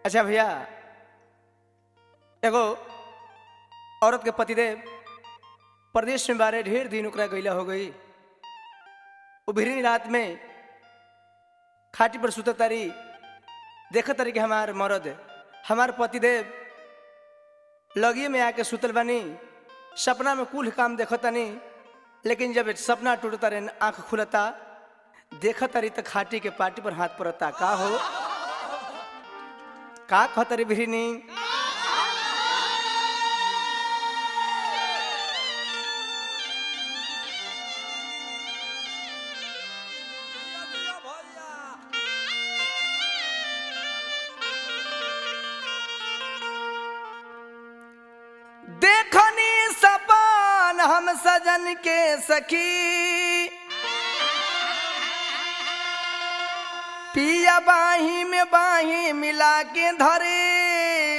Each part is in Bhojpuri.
अच्छा भैया एगो औरत के पतिदेव प्रदेश में बारे ढेर दिन ओकरा गईला हो गई वो भिरी रात में खाटी पर सुत तारी देख तारी कि हमार मरद हमार पतिदेव लगिए में आके सुतल बानी सपना में कुल काम देखतानी लेकिन जब सपना टूटता रे आंख खुलता देखत तारी त खाटी के पाटी पर हाथ पड़ता का हो का कहतरी भिरिनी देखनी सपान हम सजन के सखी पिया बाही में बाही मिला के धरे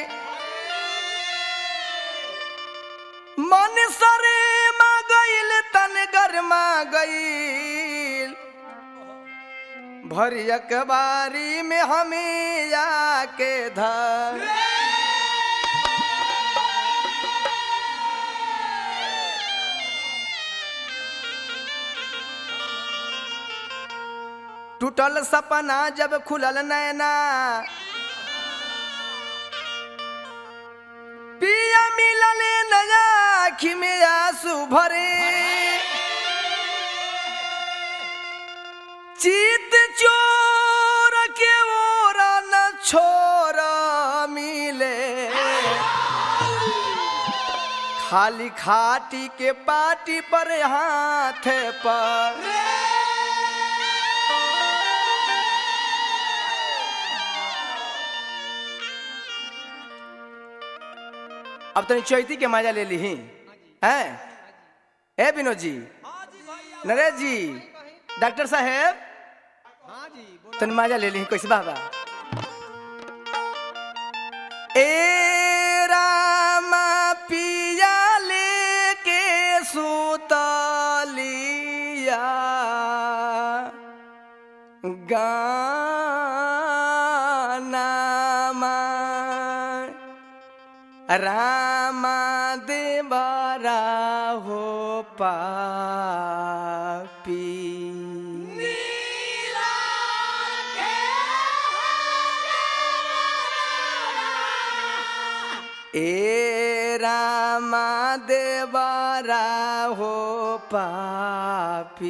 मन सरे मा गईल तन गरमा गईल भरी अखबारी में हमें आके धर टूटल सपना जब खुलल नैना पिया मिलल नया आखी में आंसू भरे चित चोर के ओरा न छोर मिले खाली खाटी के पाटी पर हाथ पर अब तनी चैती के मजा ले ली हैं ए विनोद जी नरेश जी डॉक्टर साहेब तनी मजा ले ली कैसे बाबा ए रामा पिया लेके सुतलिया गाना रामा देवरा हो पापी ए रामा देवरा हो पापी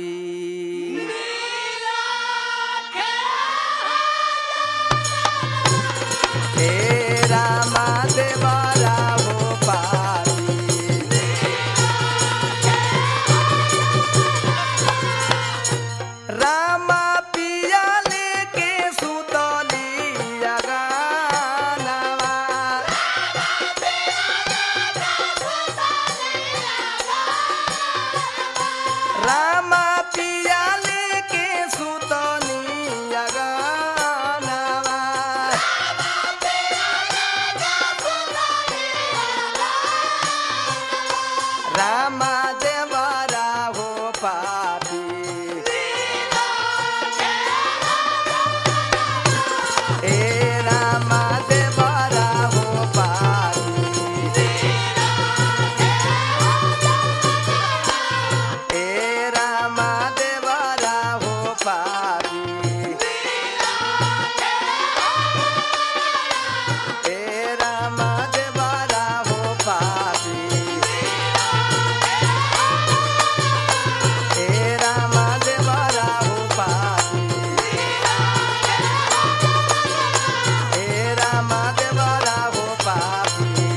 ए रामा देवरा हो पापी रामा पिया लेके सुतलिया गानवा रामा पिया लेके सुतलिया गानवा रामा देवरा हो पापी ए रामा देवरा हो पापी ए रामा देवरा हो पापी ए रामा देवरा हो पापी ए रामा देवरा हो पापी ए रामा देवरा हो पापी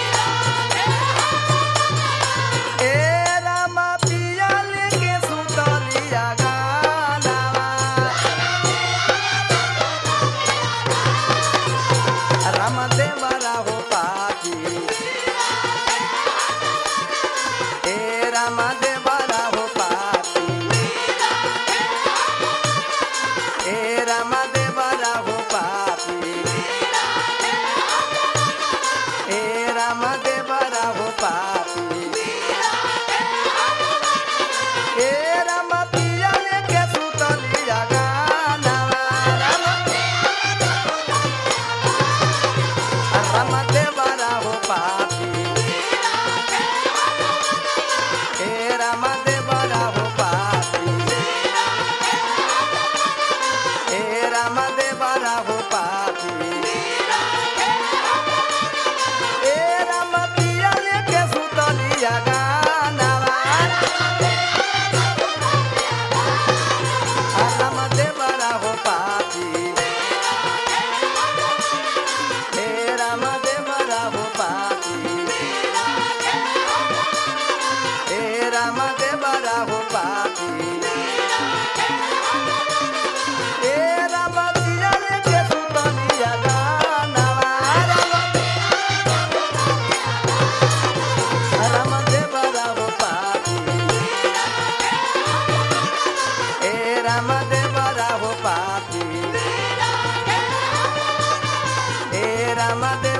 ए रामा पिया लेके सुतलिया गानवा रामा देवरा हो पापी ए रामा देवरा हो पापी ए रामा देवरा हो पापी ए रामा देवरा हो पापी ए रामा पिया लेके सुतलिया गानवा रामा देवरा हो पापी हे राम